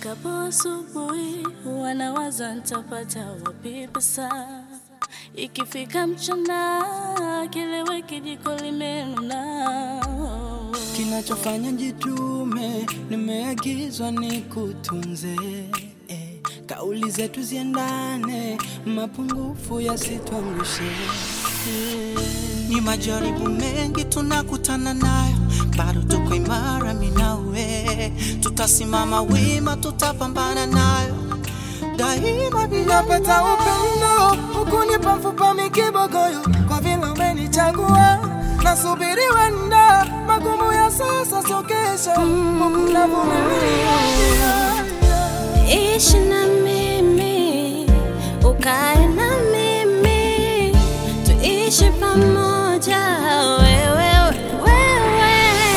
Ifikapo asubuhi wanawaza nitapata wapi pesa, ikifika mchana kileweki jiko limenuna. Kinachofanya jitume, nimeagizwa nikutunze. Eh, kauli zetu ziendane, mapungufu yasituangushe. Eh, Ni majaribu mengi tunakutana nayo, bado tuko imara, mimi nawe tutasimama wima, tutapambana nayo daima bila napata upendo ukunipa mfupa mikibogoyo, kwa vile umenichagua nasubiri wenda magumu ya sasa sio kesho, Mungu navumilia. Ishi na mimi, ukae na mimi, tuishi pamoja, wewe wewe.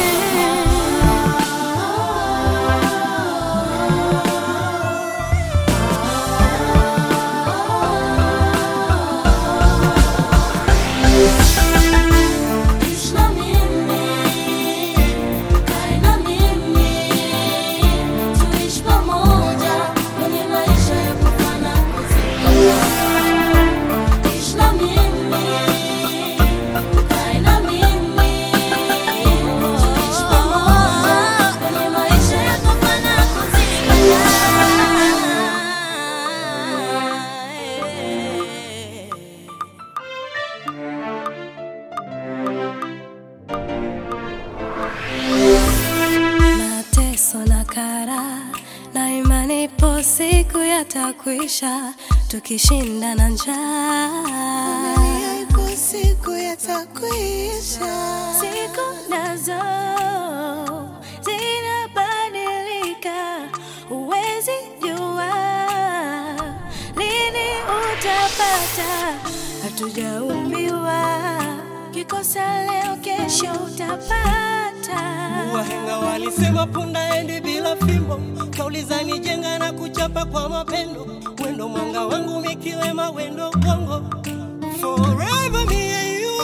Ishi na mimi, ukae na mimi, tuishi pamoja kwenye maisha ya kufana kuzikana. Ishi na mimi, ukae na mimi, tuishi pamoja kwenye maisha ya kufana kuzikana. mateso na kara na imani, ipo siku yatakwisha, tukishinda na njaa. ipo siku yatakwisha. Siku nazo zinabadilika, huwezi jua lini utapata. Hatujaumbiwa kikosa leo, kesho utapata. Wahenga walisema punda endi bila fimbo, kauli zanijenga na kuchapa kwa mapendo. Wendo mwanga wangu mikiwema, wendo bongo forever me and you.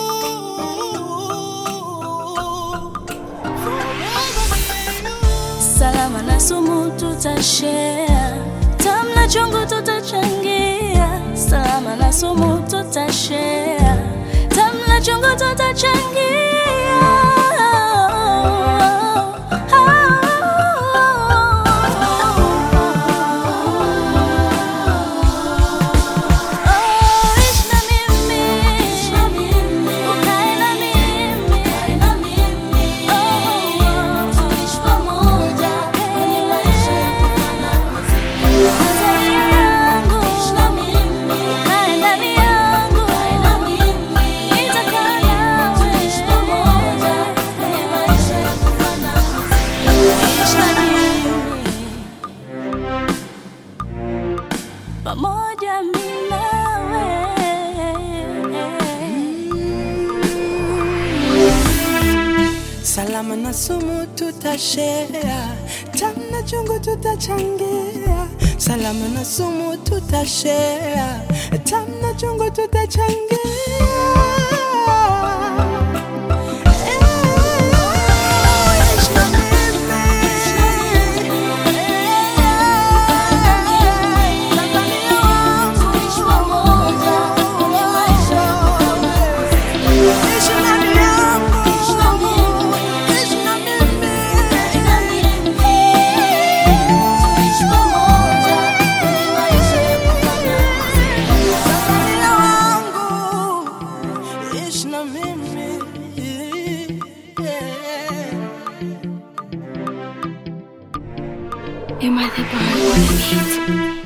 Forever me and you. salama na sumu tutashare, tamu na chungu tutachangia, salama na sumu tutashare, tamu na chungu tutachangia. Oh, ishi na mimi, ukae na mimi, oh, tuishi pamoja kwenye maisha ya kufana Tanzania yangu, ukae ndani yangu, nitakaa nawe, tuishi pamoja kwenye maisha ya kufana Ishi na mimi pamoja mimi nawe Salama na sumu tutashare, tamu na chungu tutachangia. Salama na sumu tutashare, tamu na chungu tutachangia. Ishi na mimi. Tanzania wangu. Ishi ndani yangu. Ishi na mimi. Tanzania wangu. Ishi na mimi. Yeah. Am I the bar on the beat?